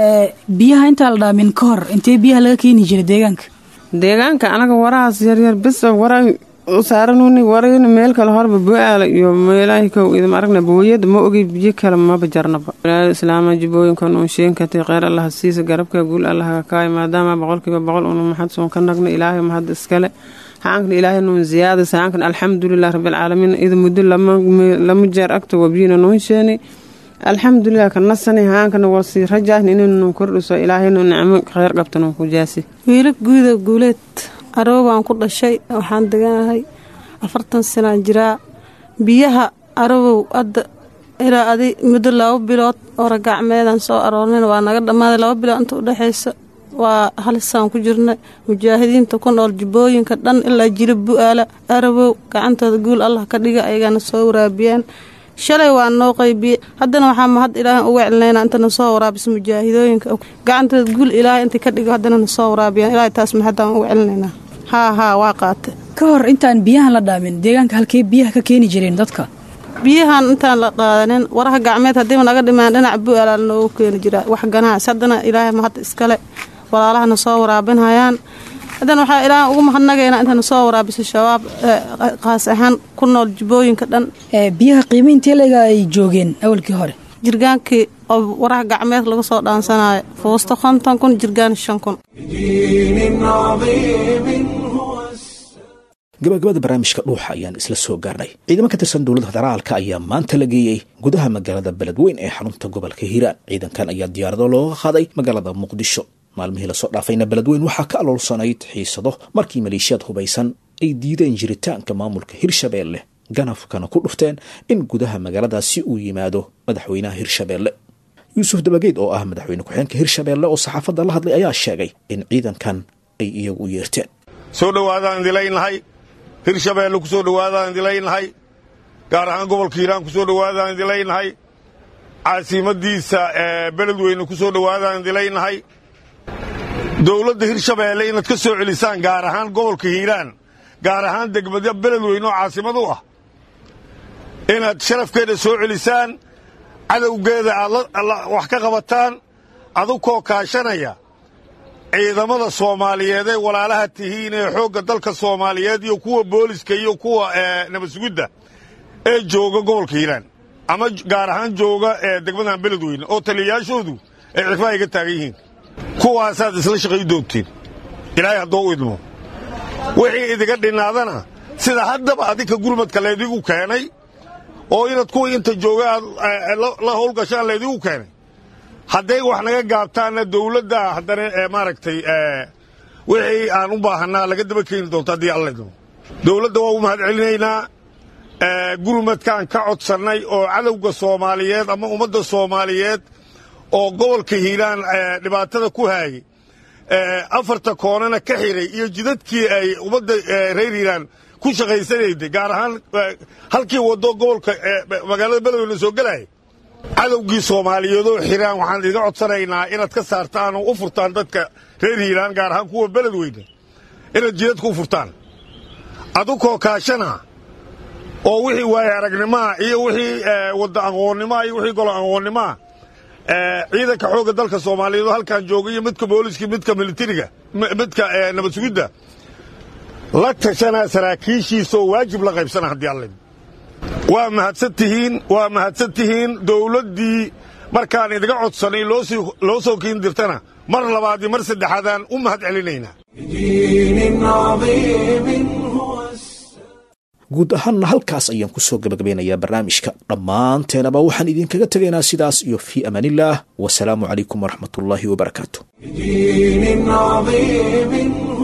biyaha intaa la dhaamin ka hor intee biyaha laga keeni jiray deegaanka deegaanka anaga warahaas yaryar bis wara saaranuni warayna meel kale horba bo-aala iyo meelahi kow idima aragna booyada ma ogey biyo kale maba jarnaba walaal islaama jibooyinka nuunshenkatay kheyr allaha siisa garabka guul allaha ka kaaya maadaama boqolkiiba boqol unu maxad soon ka nagna ilaahay mahad iskale haankana ilaahay nuun ziyaadasa haankana alxamdulilah rabbilcaalamiin ida muddo lama jeer agto wabiyina nuunsheeni alxamdulilah ka nasani haankana waa sii rajaahn inaynu kordhiso ilaahaynu nicmo kheyr qabtanu ku jaasi wiila guuda guuleed aroobaan ku dhashay waxaan deganahay afartan sanaan jiraa biyaha arabow hadda ilaa adi muddo laba bilood oo ragacmeedaan soo aroornayn waa naga dhammaaday laba bilood inta udhexaysa waa halisaan ku jirnay mujaahidiinta ku nool jubooyinka dhan ilaa jila bu-aala arabow gacantooda guul allah ka dhiga ayagana soo waraabiyaan shalay waa noo qaybiye haddana waxaa mahad ilaahay uga celinayna intana soo waraabisa mujaahidooyinka gacantooda guul ilaahay intay ka dhigo haddana na soo waraabiyaan ilaahay taas mahadaan uga celinaynaa haa haa waa qaate ka hor intaan biyahan la dhaamin deegaanka halkee biyaha ka keeni jireen dadka biyahan intaan la qaadanin waraha gacmeed haddiiba naga dhimaan dhinac bu-aalaal noogu keeni jiraa wax ganahaas haddana ilaahay mahad iskale walaalahana soo waraabinhayaan haddana waxaa ilaahan ugu mahadnagaynaa intayna soo waraabiso shabaab qaas ahaan ku nool jubooyinka dhan biyaha qiimayntii leega ay joogeen awalkii hore jirgaankii oo waraha gacmeed laga soo dhaansanayo fuusto konton kun jirgaan shan kun دين عظيم هو gabagabada barnaamijka dhuuxa ayaan isla soo gaarnay ciidamo ka tirsan dowladda federaalka ayaa maanta la geeyey gudaha magaalada beledweyn ee xarunta gobolka hiiraan ciidankan ayaa diyaarado looga qaaday magaalada muqdisho maalmihii lasoo dhaafayna beledweyn waxaa ka aloolsanayd xiisado markii maleeshiyaad hubaysan ay diideen jiritaanka maamulka hirshabeelle ganafkana ku dhufteen in gudaha magaaladaasi uu yimaado madaxweynaha hirshabeelle yuusuf dabageed oo ah madaxweyne ku-xeenka hirshabeelle oo saxaafadda la hadlay ayaa sheegay in ciidankan ay iyagu u yeerteen soo dhowaadaan idilaynahay hirshabeelle ku soo dhowaadaan idilaynahay gaar ahaan gobolka hiiraan ku soo dhowaadaan idilaynahay caasimadiisa ee beledweyne ku soo dhowaadaan idilaynahay dowladda hirshabeelle inaad ka soo celisaan gaar ahaan gobolka hiiraan gaar ahaan degmada beledweyne oo caasimad u ah inaad sharafkeeda soo celisaan cadowgeeda aad wax ka qabataan adukoo kaashanaya ciidamada soomaaliyeed ee walaalaha tihiin ee xoogga dalka soomaaliyeed iyo kuwa booliska iyo kuwa nabadsugidda ee jooga gobolka hiiraan ama gaar ahaan jooga ee degmadan beledweyne oo taliyayaashoodu ay cirfaa iga taagan yihiin kuwaasaad isla shaqay doontiin ilaahay haddoo u idmo wixii idiga dhinnaadana sida haddaba adinka gurmadka laydigu keenay oo inaad kuwii inta jooga aad la howlgashaan laydigu keenay hadday wax naga gaabtaanna dawladda haddana maaragtay wixii aan u baahannaa laga daba keeni doonto haddii alla idmo dawladda waa u mahad celinaynaa gurmadkaan ka codsannay oo cadowga soomaaliyeed ama ummadda soomaaliyeed oo gobolka hiiraan dhibaatada ku haayay afarta koonana ka xiray iyo jidadkii ay ummadda reer hiiraan ku shaqaysanayday gaar ahaan halkii waddo gobolka magaalada beledweyne soo gelaya cadowgii soomaaliyeedoo xiraan waxaan idiga codsanaynaa inaad ka saartaan oo u furtaan dadka reer hiiraan gaar ahaan kuwa beledweyne inaad jidadka u furtaan adukoo kaashana oo wixii waaye aragnimaa iyo wixii wadda aqoonnimaa iyo wixii golo aqoonnimaa ciidanka xoogga dalka soomaaliyeed oo halkan jooga iyo midka booliska midka militariga midka nabad sugidda la tashanaa saraakiishiisaoo waajib la qaybsana haddii alla waa mahadsan tihiin waa mahadsan tihiin dawladdii markaan idiga codsanay loo soo kiin dirtana mar labaad iyo mar saddexaadaan u mahad celinaynaa دين عظيم هو guud ahaanna halkaas ayaan ku soo gabagabeynayaa barnaamijka dhammaanteenaba waxaan idinkaga tegaynaa sidaas iyo fii amaanillaah wasalaamu calaykum waraxmatullaahi wabarakaatu دين عظيم